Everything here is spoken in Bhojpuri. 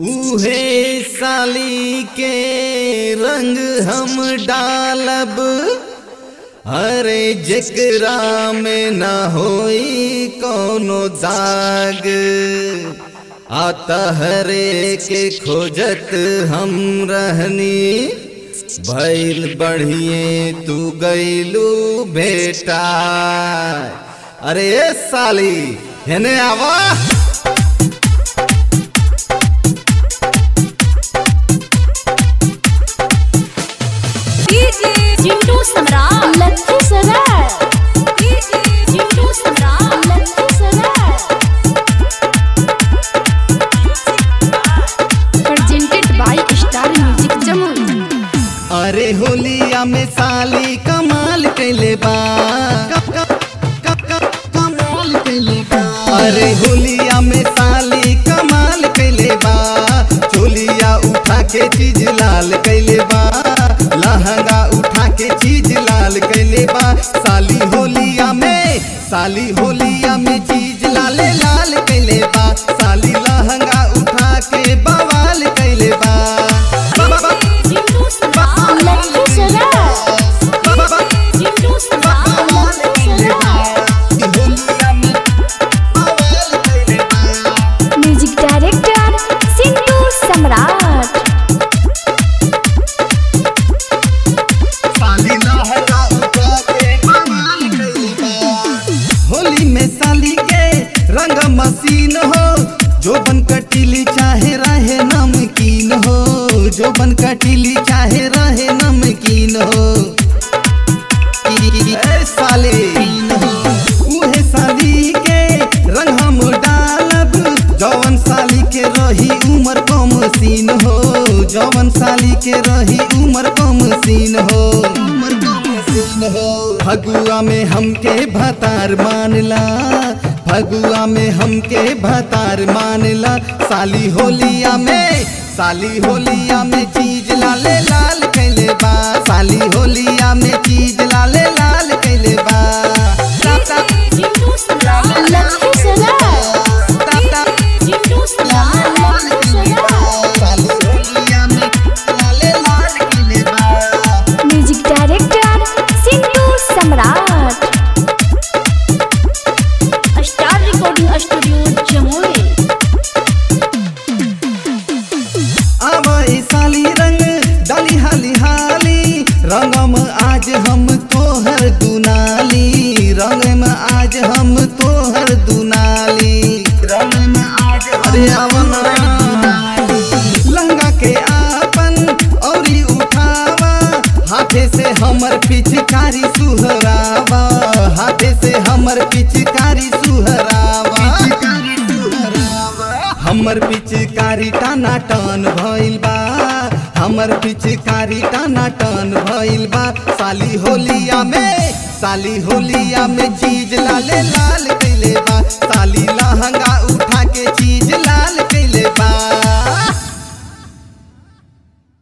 उहे साली के रंग हम डालब अरे जेकरा में न होई कोनो दाग आता हरे के खोजत हम रहनी भैल बढ़िए तू गईलू बेटा अरे ए साली हेने आवा DJ Chintu Samrat Lucky Sarai DJ Chintu Samrat Lucky Sarai presented by Star Music Jammu अरे होलिया में साली कमाल कैले बा क- क- क- क- कमाल कैले बा अरे होलिया में साली कमाल कैले बा चोलिया उठा के चीज लाल कैले बा लहंगा उठा के चीज लाल कैले बा साली होलिया में साली होलिया में चीज लाले लाल कैले बा साली लहंगा उठा के बवाल कैले बा बा- बा- Chintu Samrat Lucky Sarai Chintu Samrat Lucky Sarai music director Sintu Samrat Holi में साली के रंग मसीन हो जो बन कटीली चाहे रहे नमकीन हो जो बन कटीली चाहे रहे नमकीन हो ए साले उहे साली के रंग हम डालब जवन साली के रही उमर कम सीन हो जवन साली के रही उमर कम सीन हो उमर कम सीन हो फगुआ में हमके भतार मानला फगुआ में हमके भतार मानला साली होलिया में साली होलिया में चीज लाले लाल कैले बा साली होलिया में चीज लाले लाल कैले बा ताप, ताप, चिंटू सम्राट लक्की सराय ताप, ताप, चिंटू सम्राट लक्की सराय साली होलिया में लाले लाल कैले बा music director Sintu Samrat star recording studio Jamui आवाई साली रंग डाली हाली हाली रंगम आज हम तोहर दुनाली रंग में आज हम तोहर दुनाली रंग में आज अरे अवन लहंगा के आपन औरी उठावा हाथे से हमर पिचकारी सुहरावा हाथे से हमर पिचकारी सुहरावा हमर पिचकारी टाना टन भइल बा हमर पिचकारी टाना टन भइल बा साली होलिया में साली होलिया में चीज लाले लाल